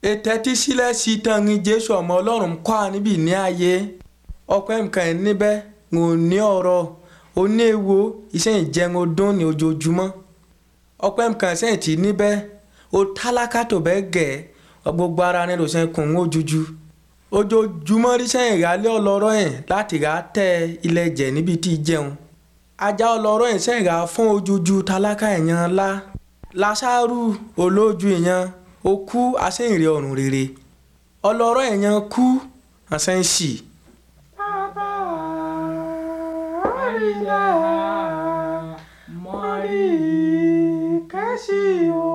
ètẹ́tí sílẹ̀ sí tanrin jésù ọmọ ọlọ́run kọ́ à níbí ní ayé ọpẹ́ nǹkan ẹ̀ níbẹ̀ ń ò ní ọ̀rọ̀ ó ní èwo iṣẹ́ ìjẹun ọdún ní ojoojúmọ́ ọpẹ́ nǹkan ẹ̀sẹ̀ tí níbẹ̀ ó tálákà tó bẹ́ẹ̀ gẹ̀ gbogbo ara ní ló ṣe kùn ún ojújú ojoojúmọ́ ríṣẹ́ ìrálé ọlọ́rọ̀ yẹn láti rà tẹ ilẹ̀ jẹ̀ níbi tí ì jẹun ajá ọlọ́rọ̀ yẹn ṣẹ̀rà fún ojújú tálákà ẹ̀yàn ńlá lásàrù olójú èèyàn ó kú aṣẹ́yìnrẹ́ ọ̀run rere ọlọ́rọ̀ èèyàn kú àṣẹ́yìnsì. Bàbá àríyá mọ́rí kẹ́sì o.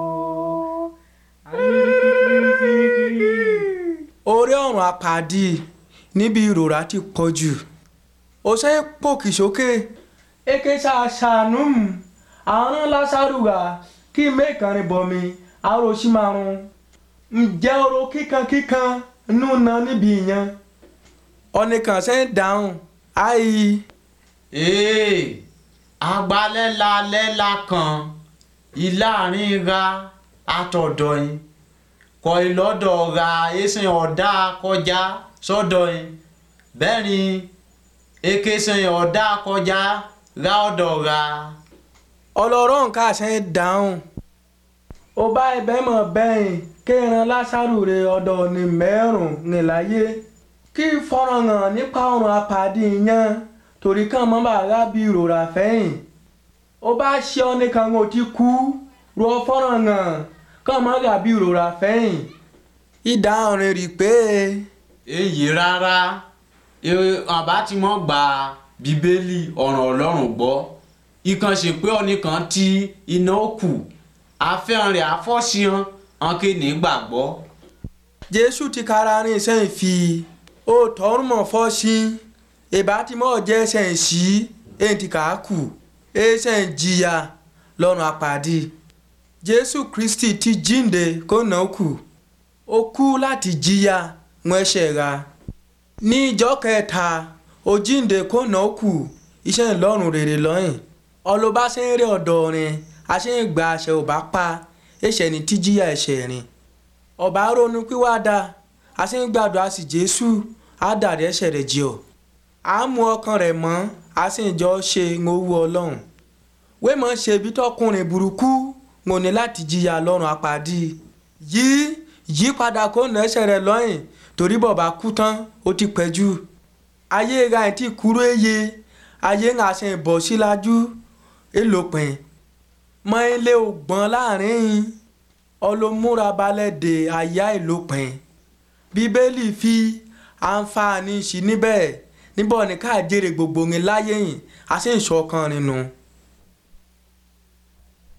orí ọ̀run àpàdé níbi ìrora ti pọ̀ jù ó ṣe é pòkì sókè èké ṣàṣàánú àwọn lásàrù wà kí mẹ́kànrin bọ̀ mi àròsí márùn ǹjẹ́ oró kíkankíkan nù ná níbi ìyẹn ọ̀nìkan ṣe ń dáhùn àì ee agbalẹ́la lẹ́la kan ìlàrin ra àtọ̀dọ̀ yín kọ ìlọ́dọ̀ ra ẹ̀sìn ọ̀dà kọjá sọ́dọ̀ yín bẹ́ẹ̀ ni èké sìn ọ̀dà kọjá ra ọ̀dọ̀ ra. ọlọ́rọ̀ nǹkan ṣe ń dáhùn ó bá ẹbẹ̀ mọ̀ bẹ́yìn kéran lásàrù rẹ̀ ọ̀dọ̀ ní mẹ́rùn ní láyé kí fọ́nrán hàn nípa ọ̀run apàdé yẹn torí kàn mọ́ bàrà bí ìrora fẹ́yìn ó bá ṣe ọ́ nìkan ó ti kú rọ fọ́nrán hàn kàn mọ́ gà bí ìrora fẹ́yìn ìdáhùn rẹ̀ rí pé èyí rárá àbá tí wọ́n gba bíbélì ọ̀ràn ọlọ́run gbọ́ ìkànṣe pé ọ̀nìkan tí iná kù àfẹ́hàn rẹ̀ àfọ́síhan ọ̀nkẹ́ nígbàgbọ́. jésù ti kára rìn sẹ́yìn fi ó tọrùn mọ́ fọ́ sí ìbá tí mọ́ jẹ́ sẹ́yìn sí èyí tí kà á kù èyí sẹ́yìn jìyà lọ́rùn àpàdé jésù kristi ti jíǹde kó nà ó kù ó kú láti jìyà wọn ẹ̀ṣẹ̀ ra ní ìjọ kẹta ó jíǹde kó nà ó kù iṣẹ́ ìlọ́run rere lọ́yìn ọlọ́ba ṣe ń rí ọ̀dọ̀ rìn àṣẹ ń gba àṣẹ ò bá pa ẹ̀ṣẹ̀ ní tíjíyà ẹ̀ṣẹ̀ rìn ọba ronú pìwàdà àṣẹ ń gbàdúrà sí jésù á dàrí ẹ̀ṣẹ̀ rẹ̀ jì ọ́ á mú ọkàn rẹ̀ mọ́ àṣẹ ìjọ ṣe ń owó ọlọ́run wémọ̀ ṣe bí tọkùnrin burúkú mo ní láti jìyà lọ́rùn àpàdé yí yí padà kó nà ẹ̀ṣẹ̀ rẹ̀ lọ́yìn torí bọ̀bá kú tán ó ti pẹ́ jù ayé ra ẹ̀ tí kúrò eye ayé ń àṣẹ ìbọ̀ sílájú èlòpin mọ ilé ògbọ́n láàrin ọlọ́múra balẹ̀ dé àyà ìlòpin bíbélì fi àǹfààní sí níbẹ̀ níbọ̀ ní ká jèrè gbogbo yín láyé yìí àṣẹ ìṣọ̀kan nínú.